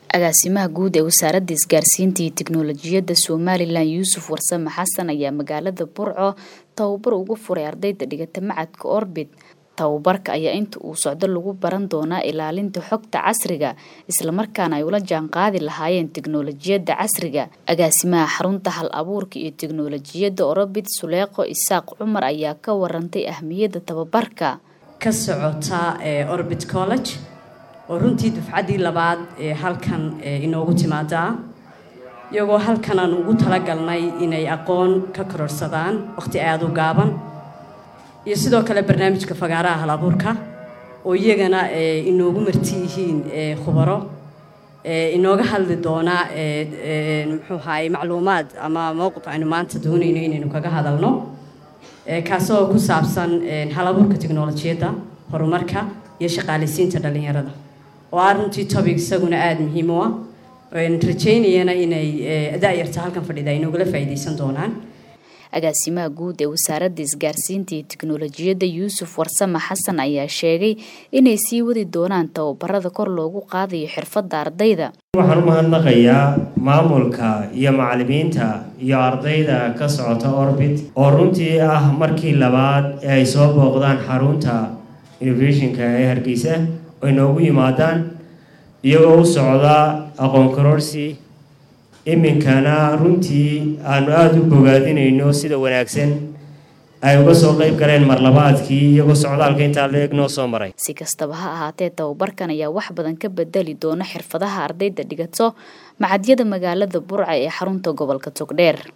agaasimaha guud ee wasaaradda isgaarsiinta iyo tiknoolajiyadda somalilan yuusuf warsame xasan ayaa magaalada burco tababar ugu furay ardayda dhigata macadka orbit tababarka ayaa inta uu socdo lagu baran doonaa ilaalinta xogta casriga islamarkaana ay ula jaan qaadi lahaayeen tiknoolajiyadda casriga agaasimaha xarunta hal abuurka iyo tiknoolajiyadda orbit suleeqo isaaq cumar ayaa ka warantay ahmiyadda tababarka ka socota orbit college oo runtii dufcaddii labaad ee halkan inoogu timaadaa iyagoo halkanaan ugu talagalnay inay aqoon ka kororsadaan waqhti aada u gaaban iyo sidoo kale barnaamijka fagaaraha hal abuurka oo iyagana inoogu marti yihiin khubaro inooga hadli doona muxuu ahaay macluumaad ama mowqif aynu maanta doonayno inaynu kaga hadalno kaasoo ku saabsan hal abuurka tiknolojiyadda horumarka iyo shaqaaleysiinta dhallinyarada oo ah runtii tobic isaguna aada muhiim u ah rajaynayana inay da-yarta halkan fadhida ay noogala faa'iidaysan doonaan agaasimaha guud ee wasaaradda isgaarsiinta iyo tiknoolajiyadda yuusuf warsame xasan ayaa sheegay inay sii wadi doonaan tababarada kor loogu qaadayo xirfadda ardayda waxaan u mahadnaqayaa maamulka iyo macalimiinta iyo ardayda ka socota orbit oo runtii ah markii labaad ee ay soo booqdaan xarunta innovationka ee hargeysa ay noogu yimaadaan iyagoo u socda aqoon karoorsi iminkana runtii aanu aada u bogaadinayno sida wanaagsan ay uga soo qeyb galeen marlabaadkii iyagoo socdaalka intaa la-eg noo soo maray si kastaba ha ahaatee tababarkan ayaa wax badan ka bedeli doona xirfadaha ardayda dhigato macadyada magaalada burca ee xarunta gobolka togdheer